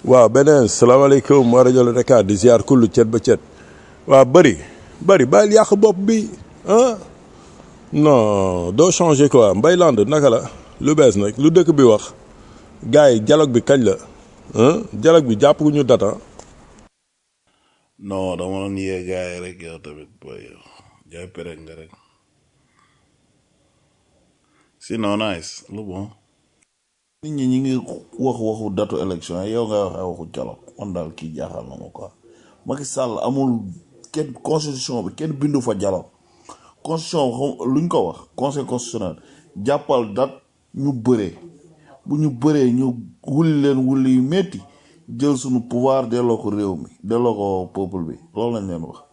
waaw beneen salaamaaleykum wa rajo Dakar di ziar kullu cet ba cet waaw bëri bëri bàyyil yàq bopp bi ah non doo changé quoi Mbayland naka la lu bees nag lu dëkk bi wax gars yi dialogue bi kañ la ah dialogue bi jàpp ñu data non dama doon yee gars yi rek yow tamit booy yow jaay perek nga rek sinon nice lu bon nit ñi ñi ngi wax waxu datu élection yi yow nga wax ay waxu dialogue man daal kii jaaxal na ma quoi Macky Sall amul kenn constitution bi kenn bindu fa dialogue constitution xam luñ ko wax conseil constitutionnel jàppal dat ñu bëree bu ñu bëree ñu wulli leen wulli yu metti jël suñu pouvoir delloo ko réew mi delloo ko peuple bi loolu lañ leen wax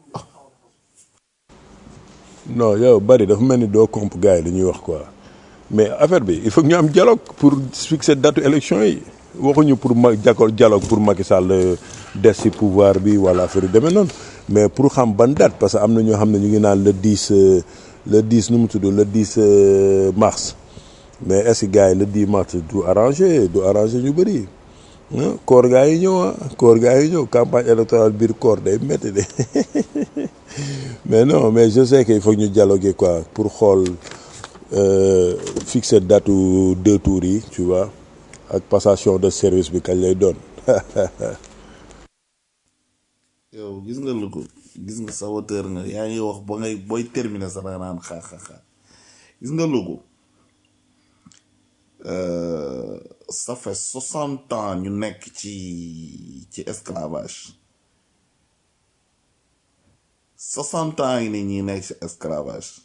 non yow bari dafa mel ni doo comp gars yi li ñuy wax quoi mais affaire bi il faut que ñu am dialogue pour fixer date élection yi waxuñu pour ma jàkkoor dialogue pour Macky Sall des ci pouvoir bi wala affaire yu demee noonu mais pour xam ban date parce que am na ñoo xam ne ñu ngi naan le 10 euh, le 10 nu mu tudd le 10 euh, mars mais est-ce que gars yi le 10 mars du arrangé du arrangé ñu bëri ah koor gaa yi ñëw ah koor gaa yi ñëw campagne électorale biir koor day métti de mais non mais je sais que il faut que ñu dialoguer quoi pour xool euh, fixer date u deux tours yi tu vois ak passation de service bi kañ lay doon yow gis nga lu ko gis nga saboteur nga yaa ngi wax ba ngay booy terminer sax danga naan xaa xaa xaa gis nga lu ko euh, ça fait soixante ans ñu nekk ci ci esclavage soixante ans yi ni ñi nekk ci esclavage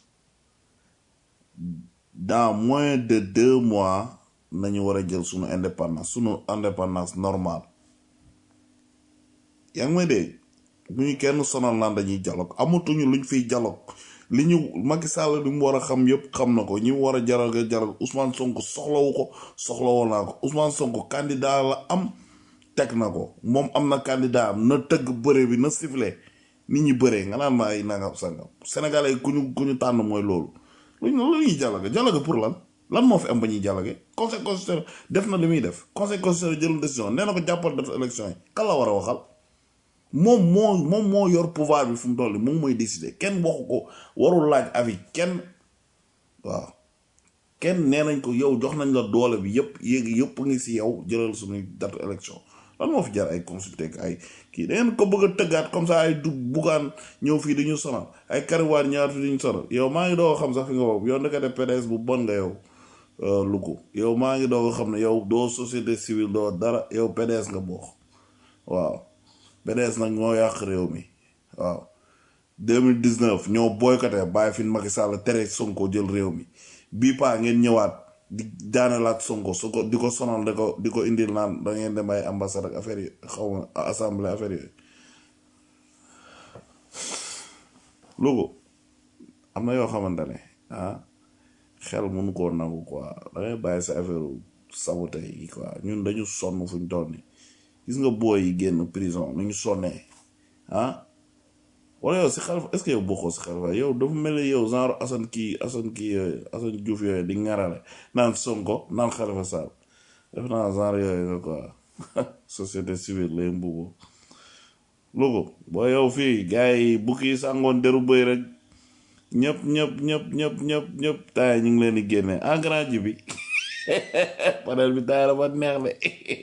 dans moins de deux mois nañu war a jël sunu indépendance sunu indépendance normale yaa ngi may dégg bu ñu kenn sonal naan dañuy dialogue amatuñu luñ fiy dialogue li ñu Macky Sall li mu war a xam yëpp xam na ko ñi mu war a jaral nga jaral Ousmane Sonko soxlawu ko soxlawoo naa ko Ousmane Sonko candidat la am teg na ko moom am na candidat am na tëgg bëre bi na sifflé nit ñi bëree nga naan ma ay nangam sangam sénégalais ku ñu ku ñu tànn mooy loolu luñ lu ñuy dialogue dialogue pour lan lan moo fi am ba ñuy dialogue conseil constitutionnel def na li muy def conseil constitutionnel jëlul décision nee na ko jàppal date élection yi kan la war a waxal moom moo moom moo yor pouvoir bi fu mu toll nii moom mooy décider kenn waxu ko warul laaj avis kenn waaw kenn nee nañ ko yow jox nañ la doole bi yëpp yéegi yëpp ngi si yow jëlal suñuy date élection lan moo fi jar ay consulté ak ay kii da ngeen ko bëgg a tëggaat comme ça ay du bugaan ñëw fii dañu sonal ay kariwaat ñaar fii dañu sonal yow maa ngi doo xam sax fi nga boobu yow ndekete PDS bu bon nga yow lu ko yow maa ngi doo xam ne yow doo société civile doo dara yow PDS nga bokk waaw PDS nag ñoo yàq réew mi waaw 2019 ñoo boycotté bàyyi fi Macky Sall tere Sonko jël réew mi bii paa ngeen ñëwaat di daanelaat Sonko su ko di ko sonal di ko di ko indil naan da ngeen dem ay ambassade ak affaire yi xaw ma assemblée affaire yooyu lugu am na yoo xamante ne ah xel mënu koo nangu quoi da ngay bàyyi sa affaire saboté yi quoi ñun dañu sonn fuñ toll nii gis nga booy yi génn prison nu ñu sonnee ah wala yow si xalifa est-ce que yow bokkoo si xalifa yow dafa mel ni yow genre Assane kii Assane kii yooyu Assane Diouf yooyu di ŋarale naan Sonko naan Xalifa Sall def naa genre yooyu nga quoi société civile lay mbubu lugu boo yow fii gars yi bukki yi sàngoon deru bëy rek ñëpp ñëpp ñëpp ñëpp ñëpp ñëpp taay ñu ngi leen di génne en grand ji bi panel bi taay dafa neex de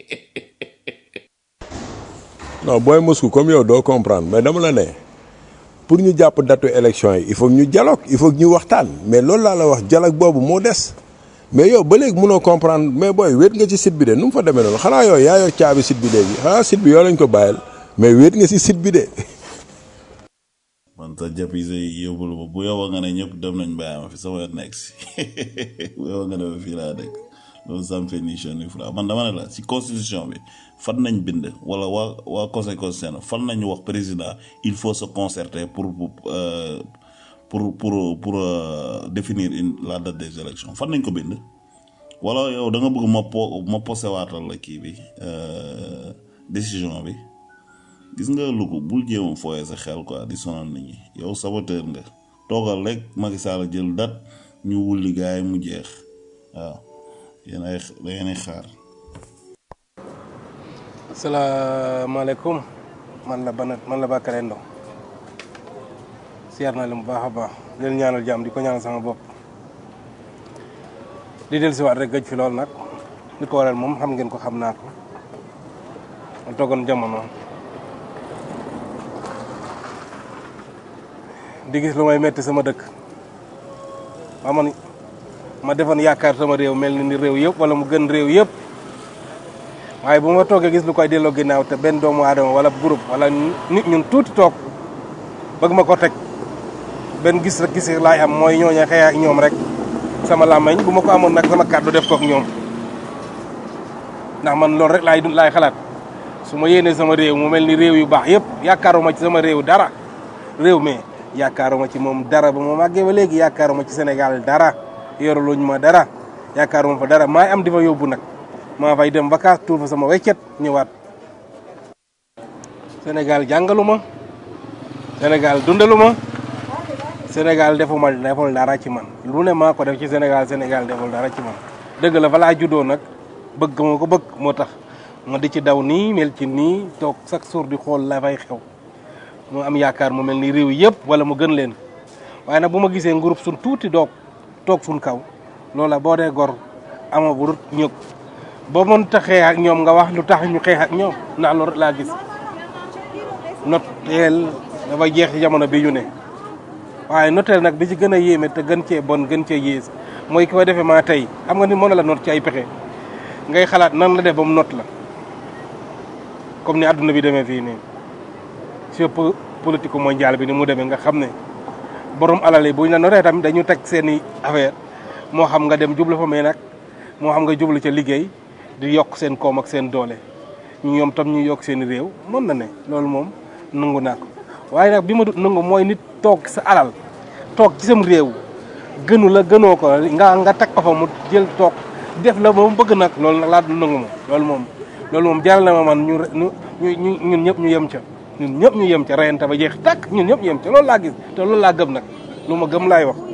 non booy Moscou comme yow doo comprendre mais dama la ne pour ñu jàpp datu élection yi il faut que ñu dialogue il faut que ñu waxtaan mais loolu laa la wax dialogue boobu moo des mais yow ba léegi mënoo comprendre mais booy wéet nga ci site bi de nu mu fa demee noonu xanaa yow yaa yor caabi site bi léegi xanaa site bi yoo lañ ko bàyyil mais wéet nga ci site bi de. man sa japise yi yóbbulu ma bu yow nga ne ñëpp dem nañ bàyyi ma fi sama yoon nekk si bu yow nga ne ma fii laa dëkk loolu ça me fait ni chaud ni froid man dama ne la si constitution bi fan nañ bind wala waa waa conseil constitutionnel fan nañu wax président il faut se concerter pour euh, pour pour pour euh, définir une la date des élections fan nañ ko bind wala yow da nga bëgg ma po ma posewaatal la kii bi euh, décision bi gis nga lu ko bul jéem a fooyee sa xel quoi di sonal nit ñi yow saboteur nga toogal rek Macky Sall jël date ñu wulli gaay mu jeex waaw yéen ay da ngeen ay xaar salaamaaleykum man la Banat man la Bakary Ndo siyaar naa leen bu baax a baax di leen ñaanal jàmm di ko ñaanal sama bopp di del siwaat rek gëj fi lool nag li ko waral moom xam ngeen ko xam naa ko ma toogoon jamono di gis lu may metti sama dëkk waa man ma defoon yaakaar sama réew mel ni ni réew yëpp wala mu gën réew yëpp waaye bu ma toogee gis lu koy delloo ginnaaw te benn doomu aadama wala groupe wala nit ñun tuuti toog bëgg ma ko teg benn gis rek gis laay am mooy ñooñu xëy ak ñoom rek sama làmmañ bu ma ko amoon nag sama kàddu def kook ñoom ndax man loolu rek laay laay xalaat su ma yéenee sama réew mu mel ni réew yu baax yëpp yaakaaruma ci sama réew dara réew mi yaakaaruma ci moom dara ba ma màggee ba léegi yaakaaruma ci Sénégal dara yoruluñ ma dara yaakaaruma fa dara maay am di fa yóbbu nag maa fay dem vacances tuur fa sama weccet ñëwaat Sénégal jàngalu ma Sénégal dundalu ma Sénégal defuma deful dara ci man lu ne maa ko def ci Sénégal Sénégal deful dara ci man dëgg la fa laa juddoo nag bëgg ma ko bëgg moo tax ma di ci daw nii mel ci nii toog chaque jour di xool la fay xew mu am yaakaar mu mel ni réew yëpp wala mu gën leen waaye nag bu ma gisee groupe suñ tuuti doog toog suñ kaw loola boo dee gor ama bu rut ñëg boo mënta xeex ak ñoom nga wax lu tax ñu xeex ak ñoom ndax loolu laa gis noteel dafa jeex ci jamono bi ñu ne waaye noteel nag bi ci gën a yéeme te gën cee bon gën cee yées mooy ki ko defee maa tey xam nga ni mën na la not ci ay pexe ngay xalaat nan la def ba mu not la comme ni àdduna bi demee fii nii sur politique mondiale bi ni mu demee nga xam ne borom alal yi bu ñu la notee tamit dañu teg seen i affaire moo xam nga dem jublu fa mais nag moo xam nga jublu ca liggéey di yokk seen koom ak seen doole ñoom tam ñu yokk seen i réew mën na ne loolu moom nangu naa ko waaye nag bi ma dut nangu mooy nit toog sa alal toog ci sam réew gënu la gënoo ko nga nga teg ko fa mu jël toog def la moom bëgg nag loolu nag laa du nangu moom loolu moom loolu moom jaral na ma man ñu ñu ñu ñun ñëpp ñu yem ca ñun ñëpp ñu yem ca reyante ba jeex tàkk ñun ñëpp ñu yem ca loolu laa gis te loolu laa gëm nag lu ma gëm laay wax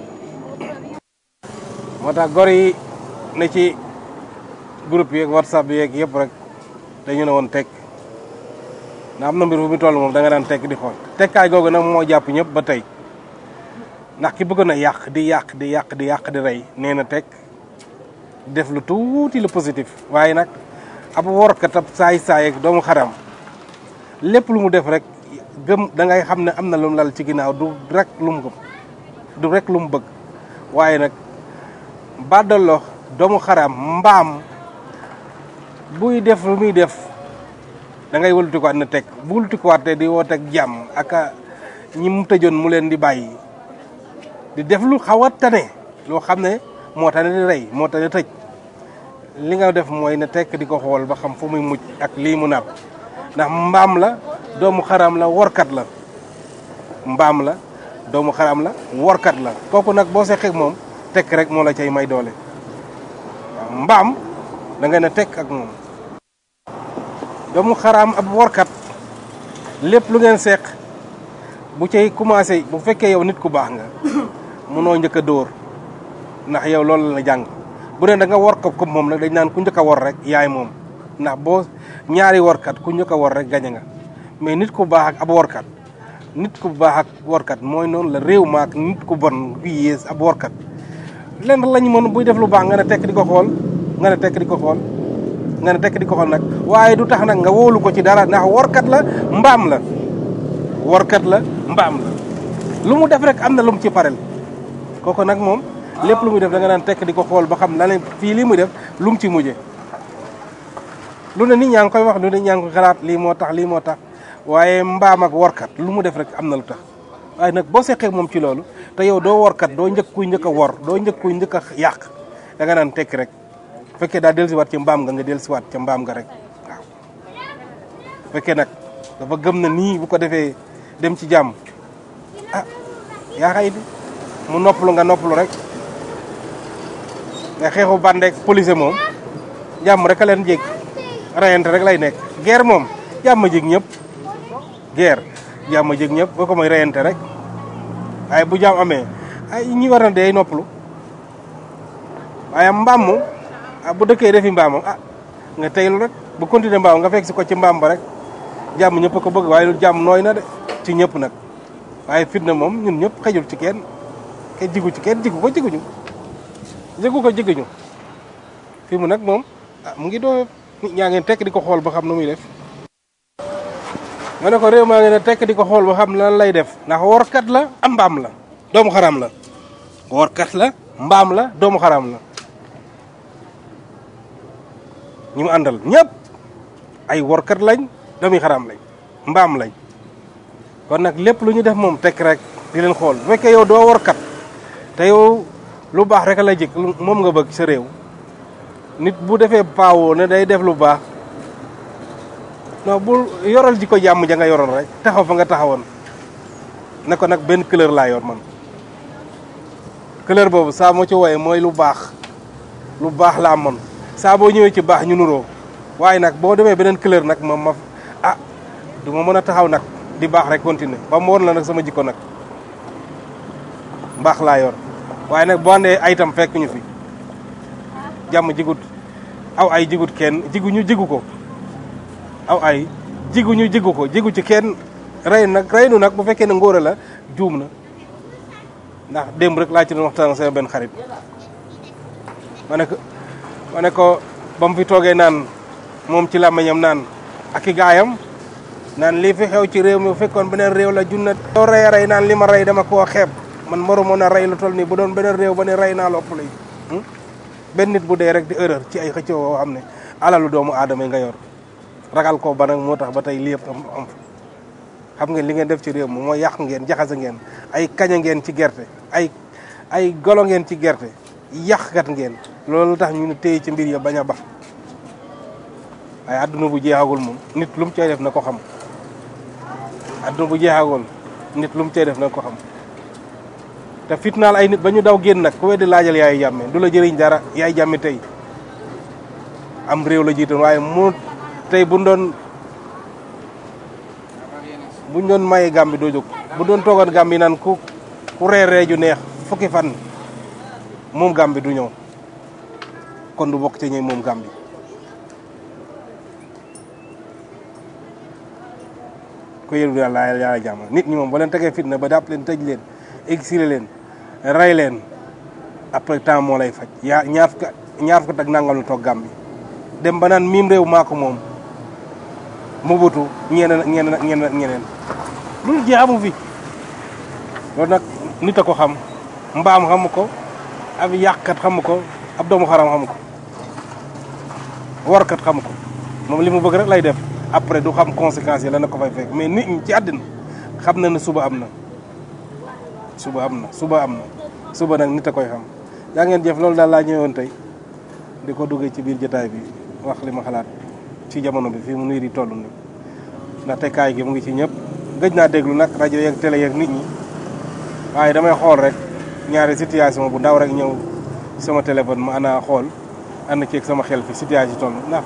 moo tax gor yi ne ci groupe yeeg whatsapp yeeg yëpp rek dañu ne woon tekk ndax am na mbir bu mu toll moom da nga daan tekk di xool tekkaay googu nag moo jàpp ñëpp ba tey ndax ki bëgg na yàq di yàq di yàq di yàq di rey nee na tekk def lu tuuti lu positif waaye nag ab workat ab saay-saay ak doomu xaram lépp lu mu def rek gëm da ngay xam ne am na lu mu lal ci ginnaaw du rek lu mu gëm du rek lu mu bëgg waaye nag baddalo doomu xaram mbaam buy def lu muy def da ngay wëlutikuwaat na teg bu wëlutikuwaatee di woo teg jàmm ak ñi mu tëjoon mu leen di bàyyi di def lu xaw a tane loo xam ne moo tane di rey moo tane tëj li nga def mooy na tekk di ko xool ba xam fu muy mujj ak lii mu naab ndax mbaam la doomu xaram la workat la mbaam la doomu xaram la workat la kooku nag boo seqee moom tekk rek moo la cay may doole waaw mbaam da ngay ne tekk ak moom doomu xaraam ab workat lépp lu ngeen seq bu cay commencé bu fekkee yow nit ku baax nga munoo njëkk a dóor ndax yow loolu la jàng bu ne da nga wor ko comme moom nag dañ naan ku njëkk a wor rek yaay moom ndax boo ñaari workat ku njëkk a wor rek gañe nga mais nit ku baax ak ab workat nit ku baax ak workat mooy noonu la réew maak nit ku bon ku yées ab workat lenn lañu mën buy def lu baax nga ne tekk di ko xool nga ne tekk di ko xool nga ne tekk di ko xool nag waaye du tax nag nga wóolu ko ci dara ndax workat la mbaam la workat la mbaam la lu mu def rek am na lu mu ci parel kooku nag moom lépp lu muy def da nga naan tekk di ko xool ba xam la ne fii lii muy def lu mu ci mujje lu ne nit ñaa ngi koy wax lu ne ñaa ngi koy xalaat lii moo tax lii moo tax waaye mbaam ak workat lu mu def rek am na lu tax waaye nag boo seqee moom ci loolu te yow doo workat doo njëkk kuy njëkk a wor doo njëkk kuy njëkk a yàq da nga naan tekki rek fekkee daa dellusiwaat ci mbaam nga nga dellusiwaat ca mbaam nga rek waaw fekkee nag dafa gëm na nii bu ko defee dem ci jàmm ah yaa xay di mu noppalu nga noppalu rek nga xeexu bandeek police moom jàmm rek a leen jég rayante rek lay nekk guerre moom jàmm jég ñëpp guerre jàmm jég ñëpp boo ko mooy rayante rek waaye bu jàmm amee ay ñi war na dee noppalu waaye mbaam moom ah bu dëkkee defi mbaamam ah nga teylu rek bu continuer mbaam nga fekk si ko ci mbaam ba rek jàmm ñëpp a ko bëgg waaye lu jàmm nooy na de ci ñëpp nag waaye fitna moom ñun ñëpp xejul ci kenn kenn jigu ci kenn jigu ko jiguñu jigu ko jiguñu fi mu nag moom ah mu ngi doo nit ñaa ngeen tekk di ko xool ba xam nu muy def ma ne ko réew maa ngi ne tekk di ko xool ba xam lan lay def ndax workat la am mbaam la doomu xaram la workat la mbaam la doomu xaram la ñi mu àndal ñëpp ay workat lañ doomi xaram lañ mbaam lañ kon nag lépp lu ñu def moom tekk rek di leen xool bu fekkee yow doo workat te yow lu baax rek la jëkk moom nga bëgg sa réew nit bu defee paawoo ne day def lu baax non bu yoral ji ko jàmm ja nga yoroon rek taxaw fa nga taxawoon ne ko nag benn couleur laa yor man couleur boobu saa moo ci wooyee mooy lu baax lu baax laa man saa boo ñëwee ci baax ñu nuroo waaye nag boo demee beneen couleur nag moom ma ah du ma mën a taxaw nag di baax rek continuer ba mu woon la nag sama jikko nag mbaax laa yor waaye nag boo andee ay itam fekk ñu fi jàmm jigut aw ay jigut kenn jigu ñu jigu ko aw ay jigu ñu jigu ko jigu ci kenn rey nag rey nu nag bu fekkee ne ngóora la juum na ndax démb rek laa ci doon waxtaan sama benn xarit ma ne ko ma ne ko ba mu fi toogee naan moom ci làmmiñam naan ak i gaayam naan lii fi xew ci réew mi bu fekkoon beneen réew la junna doo rey a rey naan li ma rey dama koo xeeb man maru moon a rey lu toll nii bu doon beneen réew ba ne rey naa lu ëpp lay benn nit bu dee rek di erreur ci ay xëccoo woo xam ne alalu doomu aadama yi nga yor ragal ko ba nag moo tax ba tey lii yëpp am am xam ngeen li ngeen def ci réew mi mooy yàq ngeen jaxase ngeen ay kaña ngeen ci gerte ay ay golo ngeen ci gerte yàqkat ngeen loolu tax ñu ne téye ci mbir ya bañ a bax waaye adduna bu jeexagul moom nit lu mu cay def na ko xam adduna bu jeexagul nit lu mu cay def na ko xam te fitnaal ay nit ba ñu daw génn nag ku weddi laajal yaay jàmme du la jëriñ dara yaay jàmme tey am réew la jiitoon waaye mu tey bu doon buñ doon maye gàmbi doo jóg bu doon toogoon gàmbi naan ku ku reer ree ju neex fukki fan moom gàmbi du ñëw kon du bokk ci ñëw moom gàmbi ko yëru daal laa yàlla jàmm nit ñi moom ba leen tegee fitna ba dàpp leen tëj leen exilé leen rey leen après temps moo lay faj yaa ñaar fukk ñaar fukk ak nangam lu toog gàmbi dem ba naan miim réew maa ko moom mu butu ñeneen ak ñeneen ak ñeneen ak ñeneen loolu jeex amu fi loolu nag nit a ko xam mbaam xamu ko ab yàqkat xamu ko ab doomu xaram xamu ko warkat xamu ko moom li mu bëgg rek lay def après du xam conséquences yi la na ko fay fekk mais nit ñi ci àddina xam na ne suba am na suba am na suba am na suba nag nit a koy xam yaa ngeen jëf loolu daal laa ñëwoon tey di ko duggee ci biir jotaay bi wax li ma xalaat ci jamono bi fii mu nuy di toll nii ndaxte kaay gi mu ngi ci ñëpp gëj naa déglu nag rajo yeeg télé yeeg nit ñi waaye damay xool rek ñaari situation bu ndaw rek ñëw sama téléphone ma ana xool ànd ceeg sama xel fi situation toll ndax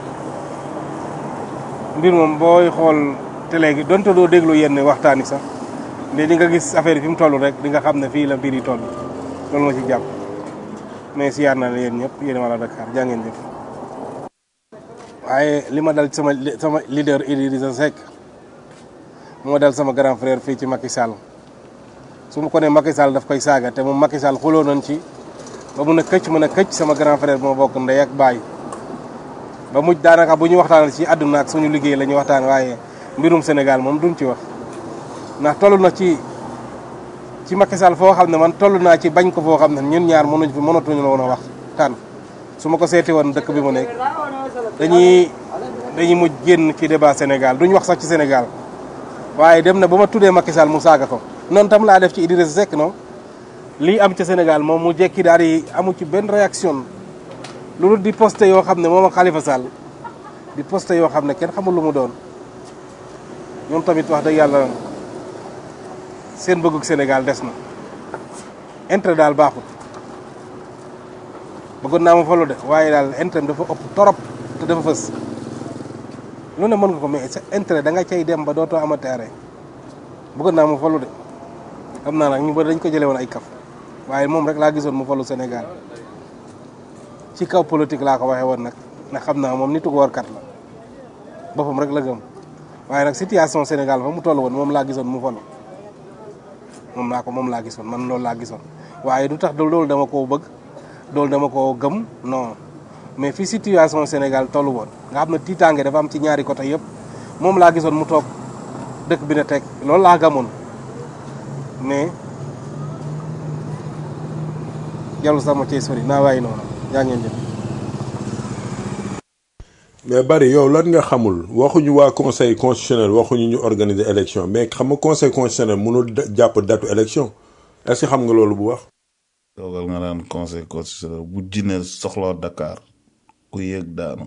mbir moom booy xool télé gi donte doo déglu yenn waxtaan yi sax mais di nga gis affaire yi fi mu toll rek di nga xam ne fii la mbir yi toll loolu ma ci jàpp mais siyaar na la yéen ñëpp yéen wala Dakar jaa ngeen jëf waaye li ma dal sama sama leader Idrissa Seck moo dal sama grand frère fii ci Macky Sall su ma ko ne Macky Sall daf koy saaga te moom Macky Sall xuloo nañ ci ba mun a këcc mën a këcc sama grand frère moo bokk ndey ak baay ba mujj daanaka bu ñu waxtaanal ci àdduna ak suñu liggéey la ñuy waxtaan waaye mbirum Sénégal moom duñ ci wax ndax toll na ci ci Macky Sall foo xam ne man toll naa ci bañ ko foo xam ne ñun ñaar mënuñ fi mënatuñu la woon a wax taan su ma ko seeti woon dëkk bi mu nekk dañuy dañuy mujj génn ci débat Sénégal duñ wax sax ci Sénégal waaye dem na ba ma tuddee Macky Sall mu saaga ko noonu tam laa def ci Idrissa Seck non lii am ca Sénégal moom mu jekki daal di amu ci benn réaction loolu di posté yoo xam ne moom ak Khalifa Sall di posté yoo xam ne kenn xamul lu mu doon ñoom tamit wax dëgg yàlla seen bëggug Sénégal des na intérêt daal baaxut bëggoon naa ma falu de waaye daal intérêt dafa ëpp torop te dafa fës lu ne mën nga ko mais sa intérêt da nga cay dem ba dootoo amati arrêt bëggoon naa mu falu de xam naa nag ñu bëri dañ ko jëlee woon ay kaf waaye moom rek laa gisoon mu falu Sénégal ci kaw politique laa ko waxee woon nag ndax xam naa moom nitu ko warkat la boppam rek la gëm waaye nag situation Sénégal fa mu toll woon moom laa gisoon mu falu moom laa ko moom laa gisoon man loolu laa gisoon waaye du tax loolu dama koo bëgg loolu dama koo gëm non mais fi situation Sénégal tollu woon nga xam ne tiitaange dafa am ci ñaari côté yëpp moom laa gisoon mu toog dëkk bi na teg loolu laa gamoon mais jarul sama cee sori naa waaye noonu yaa ngeen jëf mais bari yow lan nga xamul waxuñu waa conseil constitutionnel waxuñu ñu organiser élection mais xam nga conseil constitutionnel mënul da- jàpp datu élection est-ce que xam nga loolu bu wax. toogal nga naan conseil constitutionnel bu jinne soxloo Dakar ku yëg daanu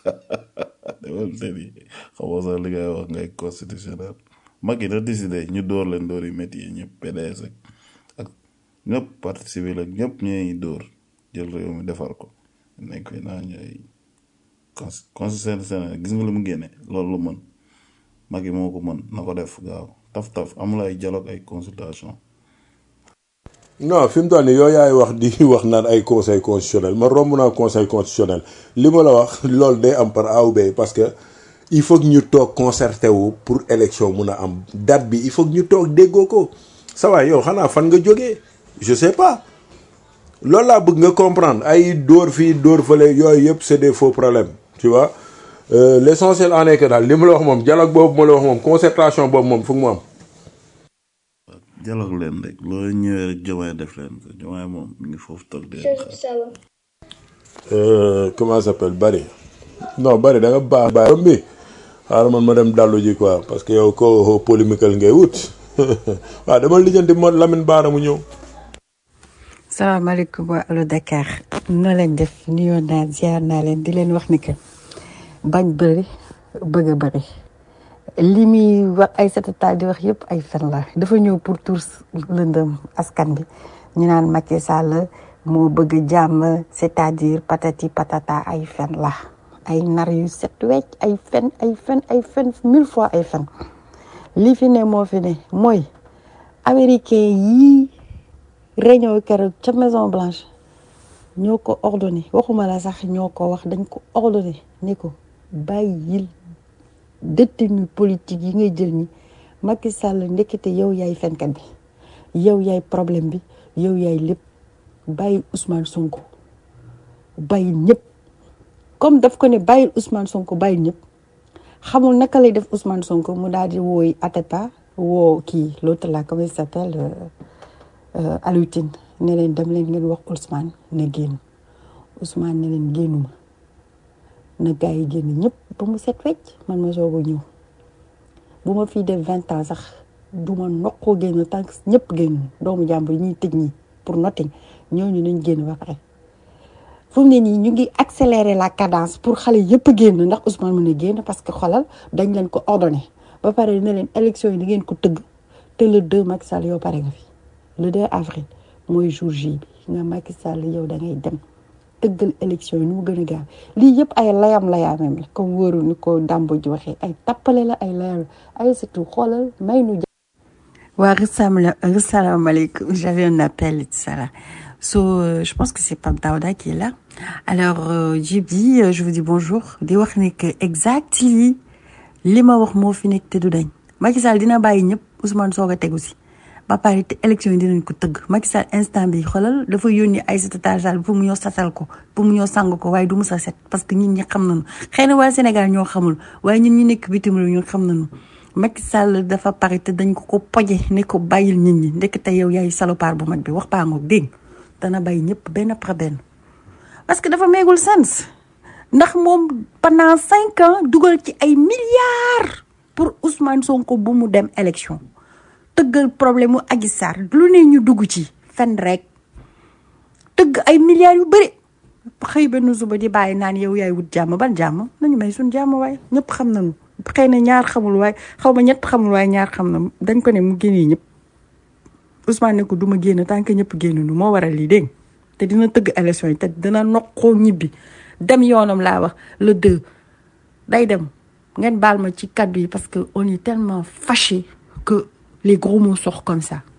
demal seeti xamoo sax li ngay wax ngay constitutionnel Macky na décidé ñu door leen door yu métti yi ñëpp PDS ak ak ñëpp parti civil ak ñëpp ñooy dóor jël réew mi defar ko nekk fi naa ñooy constitutionnel Sénégal gis nga lu mu génne loolu lu mën Macky moo ko mën na ko def gaaw taf taf amul ay dialogue ay consultation non fi mu toll nii yow yaay wax di wax naan ay conseil constitutionnel man romb naa conseil constitutionnel li ma la wax loolu day am par A ou B parce que il faut que ñu toog concerté wu pour élection mun a am date bi il faut que ñu toog déggoo ko sa waay yow xanaa fan nga jógee je sais pas loolu laa bëgg nga comprendre ay dóor fii dóor fële yooyu yëpp c'est des faux problèmes tu vois euh, l'essentiel en est que daal li ma la wax moom dialogue boobu ma la wax moom concertation boobu moom foog mu am. dialogue leen rek loolu ñëwee rek jomaay def leen ko jomaay moom mi ngi foofu toog di leen xaar Euh, comment ça s'appelle Bari non Bari da nga baax baax bi xaaral man ma dem dallu ji quoi parce que yow ko polémique ngay wut waaw dama lijjanti mo Lamine Baara mu ñëw. salaamaaleykum waa Allo Dakar noo leen def nuyoo naa ziar naa leen di leen wax ni que bañ bëri bëgg a bëri li muy wax ay satata di wax yëpp ay fen la dafa ñëw pour tour lëndëm askan bi ñu naan Macky Sall moo bëgg jàmm c'est-à-dire patati patata ay fen la ay nar yu set wecc ay fen ay fen ay fen mille fois ay fen li fi ne moo fi ne mooy américain yii réunion keroog ca Maison Blanche ñoo ko ordonné waxuma la sax ñoo ko wax dañ ko ordonné ni ko bàyyil détenu politique yi ngay jël ñi Macky Sall ndekete yow yaay fenkat bi yow yaay problème bi yow yaay lépp bàyyil Ousmane Sonko bàyyil ñëpp comme daf ko ne bàyyil Ousmane Sonko bàyyil ñëpp xamul naka lay def Ousmane Sonko mu daal di wooy Atepa woo kii l'autre là comment il s'appelle euh, euh, Alioune Tine ne leen dem leen ngeen wax Ousmane na génn Ousmane ne leen génnuma na gars yi génn ñëpp ba mu set wecc man ma soog a ñëw bu ma fii def vingt ans sax du ma noqoo génn tant que ñëpp génn doomu jàmbur yi ñuy tëj ñi pour nothing ñooñu nañ génn ba pare fu mu ne nii ñu ngi accélérer la cadence pour xale yëpp génn ndax Ousmane mën a génn parce que xolal dañ leen ko ordonné ba pare ne leen élection yi da ngeen ko tëgg te le 2 Macky Sall yow pare nga fi le 2 avril mooy jour J bi nga Macky Sall yow da ngay dem tëggal élection yi nu mu gën a gaaw lii yëpp ay layam layaamam la comme wóoru ni ko Dambo ji waxee ay tappale la ay layam la ay surtout xoolal may nu waa salaamaaleykum j'avais un appel et tout ça là so euh, je pense que c'est Pape Daouda qui est là alors euh, Djibi euh, je vous dis bonjour di wax ni que exactly li ma wax moo fi nekk te du dañ Macky Sall dina bàyyi ñëpp Ousmane soog a tegu si ba pare te élection yi dinañ ko tëgg Macky Sall instant bi xoolal dafa yónni Aïssata Tall Sall pour mu ñëw sasal ko pour mu ñëw sang ko waaye du mu sa set parce que ñun ñi xam nañu xëy na waa Sénégal ñoo xamul waaye ñun ñi nekk bitim réew ñun xam nañu Macky Sall dafa pare te dañ ko ko poje ne ko bàyyil nit ñi ndekk te yow yaay salopard bu mag bi wax baa ngoog dégg dana bàyyi ñëpp benn par benn parce que dafa meegul sens ndax moom pendant cinq ans dugal ci ay milliards pour Ousmane Sonko bu mu dem élection tëggal problème mu Adji Sarr lu ne ñu dugg ci fen rek tëgg ay milliards yu bëri xëy benn suba di bàyyi naan yow yaay wut jàmm ban jàmm nañu may suñ jàmm waaye ñëpp xam nañu xëy na ñaar xamul waaye xaw ma ñett xamul waaye ñaar xam na dañ ko ne mu génnee ñëpp Ousmane ne ko du ma génn tant que ñëpp génn nu moo waral lii dégg te dina tëgg élection yi te dina noqoo ñibbi dem yoonam laa wax le deux day dem ngeen baal ma ci kàddu yi parce que on est tellement fâché que les gros mots sortent comme ça